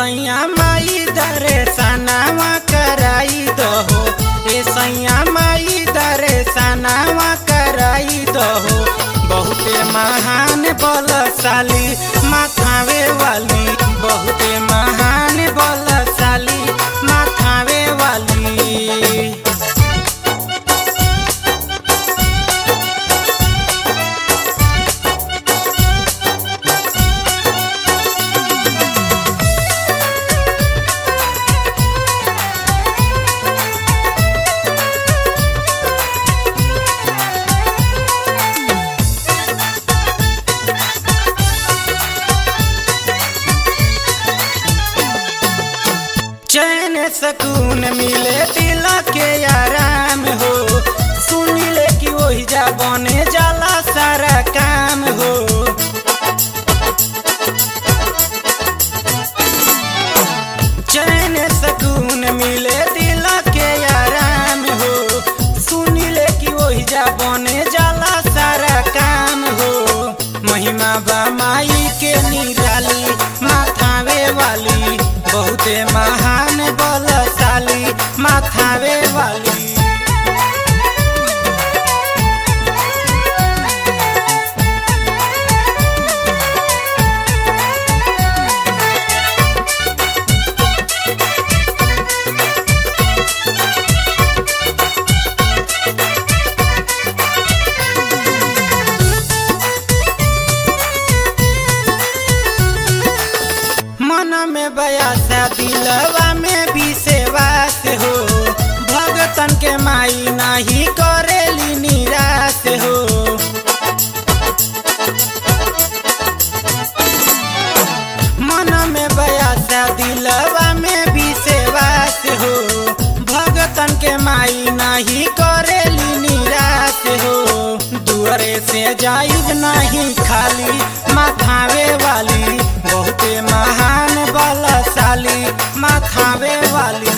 सैया माई दरे सनावा कराई दहो ए सैया माई दरे सनावा कराई दहो बहुते महान बलशाली माथावे वाली बहुते महान बलशाली माथावे वाली चैन सकून मिले दिल के आराम हो सुन ले कि वही जा बने जाला सारा काम हो चैन सकून मिले दिल के आराम हो सुन ले कि वही जा बने जाला सारा काम हो महिमा बा माई के निराली माथावे वाली बहुते महान बलशाली माथावे वाली मन में बयासा दिलवा में भी सेवास हो भगतन के माई नाही करेली निराश हो मन में बयासा दिलवा में भी सेवास हो भगतन के माई नाही करेली निराश हो दुआरे से जाइब नहीं खाली माथावे वाली बहुते महान बलशाली माथावे वाली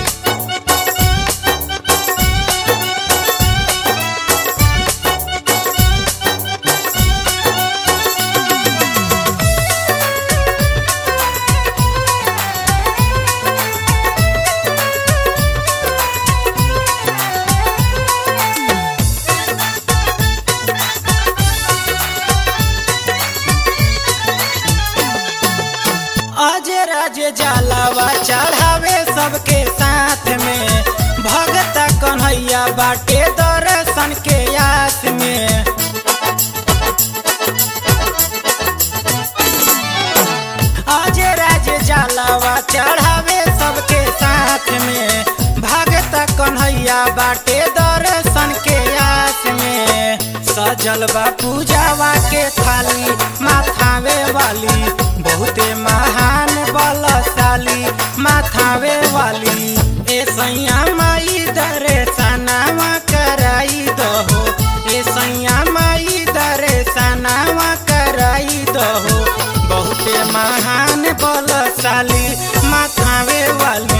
अजय राजे जलावा चढ़ावे सबके साथ में भगत कन्हैया बाटे दर्शन के आस में अजय राजे जलावा चढ़ावे सबके साथ में भगत कन्हैया बाटे दर्शन के आस में सजल बा पूजावा के थाली माथावे वाली बहुते महान बलशाली माथावे वाली ए सैया माई दरे सनावा कराई दहो ए सैया माई दरे सनावा कराई दहो बहुते महान बलशाली माथावे वाली